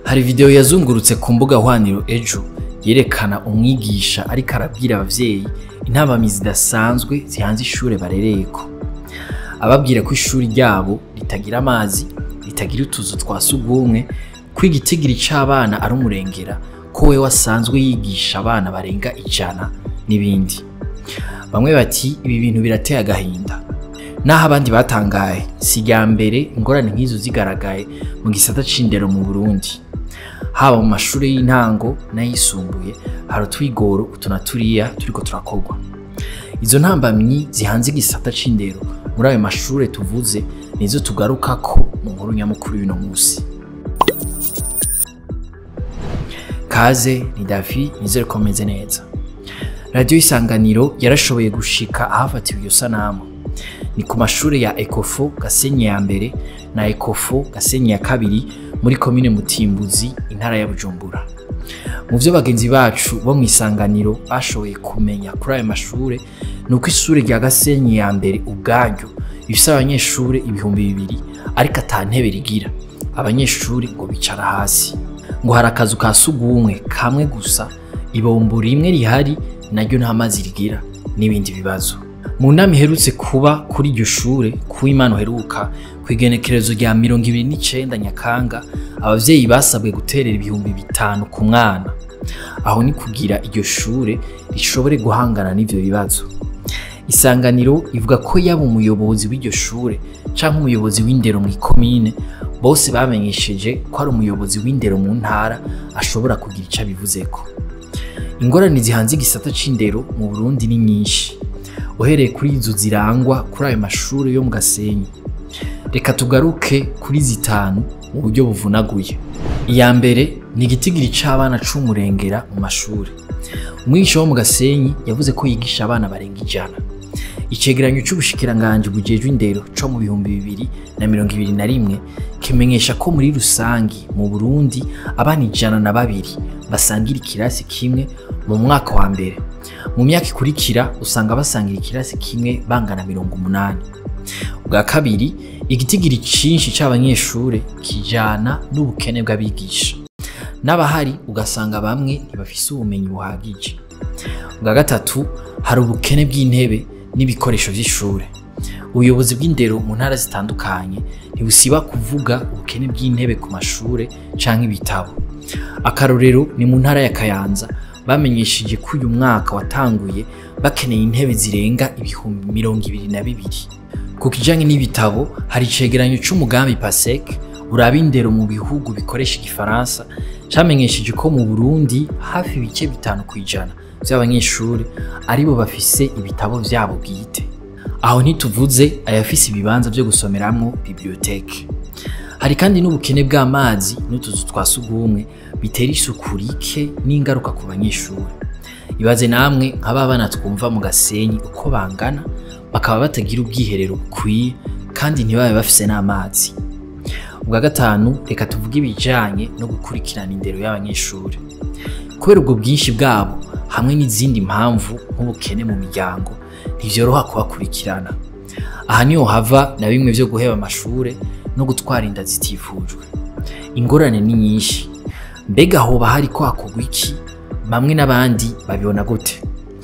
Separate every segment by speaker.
Speaker 1: hari video yazungurutse ku mbuga hwaniro ejo yerekana umwigisha ariko arabwira abavyeyi intabamyi zidasanzwe zihanze ishure barereyeko ababwira ko ishuri ryabo ritagira amazi ritagira utuzu twa sugumwe ko igitigiri c'abana ari umurengera ko we wasanzwe yigisha abana barenga ijana n'ibindi bamwe bati ibi bintu birateye agahinda naho abandi batangaye si irya mbere ingorane nk'izo zigaragaye mu gisata c'indero mu burundi haba mu mashuri y'intango n'ayisumbuye hari utwigoro utu na turiya turiko turakorwa izo ntambamyi zihanze igisata c'indero muri ayo mashure tuvuze nizo tugarukako mu nkuru nyamukuru y'uno musi kaze ni davi nizere ko meze neza radiyo isanganiro yarashoboye gushika ahafatiwe iyo sanamu ni ku mashure ya ekofo gasenyi ya mbere na ekofo gasenyi ya kabiri muri komine mutimbuzi intara ya bujumbura mu vyo bagenzi bacu bo mu isanganiro bashoboye kumenya kuri ayo mashure ni uko ishure rya gasenyi ya mbere ubwaryo rifise abanyeshure ibihumbi bibiri ariko ata ntebe rigira abanyeshuri ngo bicara hasi ngo hari akazu ka sugumwe kamwe gusa ibombo rimwe rihari naryo nta mazi rigira n'ibindi bibazo mu nama iherutse kuba kuri iryo shure ku imana uheruka ku igenekerezo rya mirongo ibiri n'icenda nyakanga abavyeyi basabwe guterera ibihumbi bitanu ku mwana aho ni kugira iryo shure rishobore guhangana n'ivyo bibazo isanganiro ivuga ko yaba umuyobozi w'iryo shure canke umuyobozi w'indero mu ikomine bose bamenyesheje ko ari umuyobozi w'indero mu ntara ashobora kugira ico abivuzeko ingorane zihanze igisata c'indero mu burundi ni nyinshi uhereye kuri izo zirangwa kuri ayo mashure yo mu gasenyi reka tugaruke kuri zitanu mu buryo buvunaguye iya mbere ni igitigiri c'abana c'umurengera mu mashure umwigisha wo mu gasenyi yavuze ko yigisha abana barenga ijana icegeranyo c'ubushikiranganji bujejwe indero co mu bihumbi bibiri na mirongo ibiri na rimwe kimenyesha ko muri rusangi mu burundi abana ijana na babiri basangira ikirasi kimwe mu mwaka wa mbere mu myaka ikurikira usanga basangira ikirasi kimwe bangana mirongo umunani ubwa kabiri igitigiri cinshi c'abanyeshure kijana n'ubukene bw'abigisha n'abahari ugasanga bamwe ntibafise ubumenyi buhagije ubwa gatatu hari ubukene bw'intebe n'ibikoresho vy'ishure ubuyobozi bw'indero mu ntara zitandukanye ntibusiba kuvuga ubukene bw'intebe ku mashure canke ibitabo akarorero ni mu ntara ya kayanza bamenyesheje ko uyu mwaka watanguye bakeneye intebe zirenga ibihumbi mirongo ibiri na bibiri ku kijanye n'ibitabo hari icegeranyo c'umugambi pasek uraba indero mu bihugu bikoresha igifaransa camenyesheje ko mu burundi hafi ibice bitanu kw'ijana vy'abanyeshuri aribo bafise ibitabo vyabo bwite aho ntituvuze ayafise ibibanza vyo gusomeramwo biblioteke hari kandi n'ubukene bw'amazi n'utuzu twa sugumwe bitera isuku rike n'ingaruka ku banyeshuri ibaze namwe nk'aba bana twumva mu gasenyi uko bangana bakaba batagira ubwiherero bukwiye kandi ntibabe bafise n'amazi ubwa gatanu reka tuvuge ibijanye no gukurikirana indero y'abanyeshuri kubera ubwo bwinshi bwabo hamwe n'izindi mpamvu nk'ubukene mu miryango ntivyoroha kubakurikirana aha niho hava na bimwe vyo guheba amashure no gutwara inda zitifujwe ingorane ni nyinshi mbega hoba hari ko hakorwa iki bamwe n'abandi babibona gute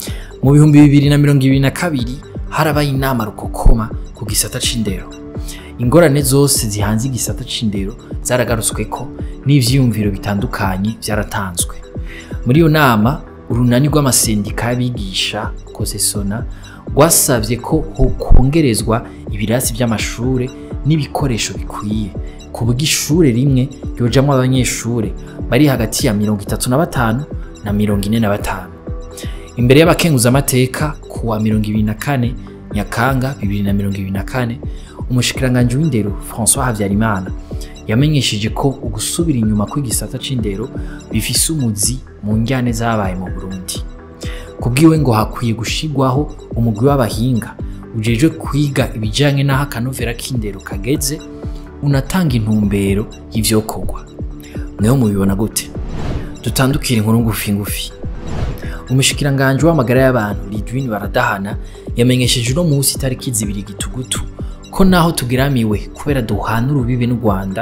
Speaker 1: mu bihumbi bibiri na mirongo ibiri na kabiri harabaye inama rukokoma ku gisata c'indero ingorane zose zihanze igisata c'indero zaragarutsweko n'ivyiyumviro bitandukanye vyaratanzwe muri iyo nama urunani rw'amasendika y'abigisha kosesona rwasavye ko hokongerezwa ibirasi vy'amashure n'ibikoresho bikwiye ku buryo ishure rimwe ryojamwo abanyeshure bari hagati ya mirongo itatu na batanu na mirongo ine na batanu imbere y'abakenguzamateka ku wa mirongo ibiri na kane nyakanga bibiri na mirongo ibiri na kane umushikiranganji w'indero françois habyarimana yamenyesheje ko ugusubira inyuma kw'igisata c'indero bifise umuzi mu njyane zabaye mu burundi kubwiwe ngo hakwiye gushigwaho umugwi w'abahinga ujejwe kwiga ibijanye n'aho akanovera k'indero kageze unatanga intumbero y'ivyokorwa mweho mubibona gute dutandukire inkuru ngufi ngufi umushikiranganji w'amagara y'abantu Lidwin Baradahana yamenyesheje uno munsi itariki zibiri gitugutu ko naho tugiramiwe kubera duhana urubibe n'u Rwanda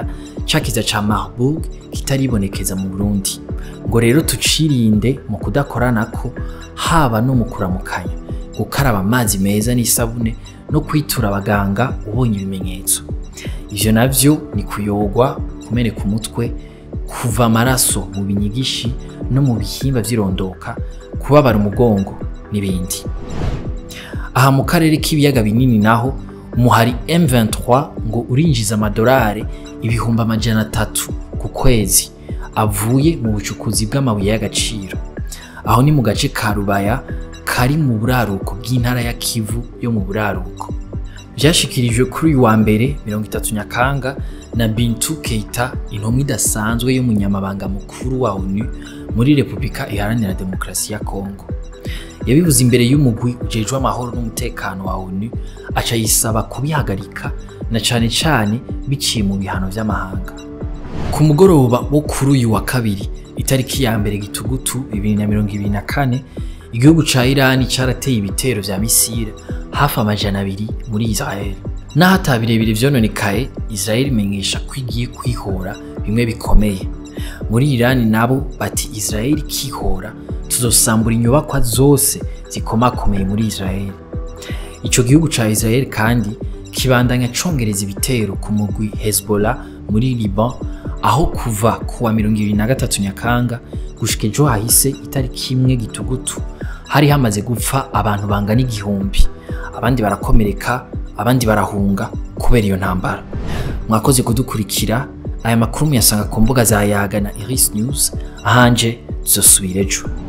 Speaker 1: cakiza ca Marburg kitaribonekeza mu Burundi ngo rero tucirinde mu kudakoranako haba no mu kuramukanya gukaraba amazi meza n'isabune no kwitura abaganga ubonye ibimenyetso ivyo navyo ni kuyogwa kumeneka umutwe kuva amaraso mu binyigishi no mu bihimba vy'irondoka kubabara umugongo n'ibindi aha mu karere k'ibiyaga binini naho umuhari M23 ngo urinjiza amadolari ibihumbi amajana atatu ku kwezi avuye mu bucukuzi bw'amabuye y'agaciro aho ni mu gace ka Rubaya kari mu buraruko bw'intara ya Kivu yo mu buraruko vyashikirijwe kuri uyu wa mbere 30 Nyakanga na Bintu Keita intumwa idasanzwe y'umunyamabanga mukuru wa ONU muri Repubulika Iharanira Demokarasi ya Kongo yabivuze imbere y'umugwi ujejwe amahoro n'umutekano wa ONU aca yisaba kubihagarika na cane cane biciye mu bihano vy'amahanga ku mugoroba wo kuri uyu wa kabiri itariki ya mbere gitugutu 2024 igihugu ca Irani carateye ibitero vya misile hafi amajana abiri muri Israel naho ata birebire vyononekaye Israel imenyesha ko igiye kwihora bimwe bikomeye muri Irani nabo bati Israel ikihora tuzosambura inyubakwa zose zikomakomeye muri Israel ico gihugu ca Israel kandi kibandanya congereza ibitero ku mugwi Hezbollah muri Liban aho kuva kuwa 23 Nyakanga gushika ejo hahise itariki imwe gitugutu hari hamaze gupfa abantu bangana igihumbi abandi barakomereka abandi barahunga kubera iyo ntambara mwakoze kudukurikira aya makuru muyasanga ku mbuga za yaga na Iris News ahanje tuzosubira ejo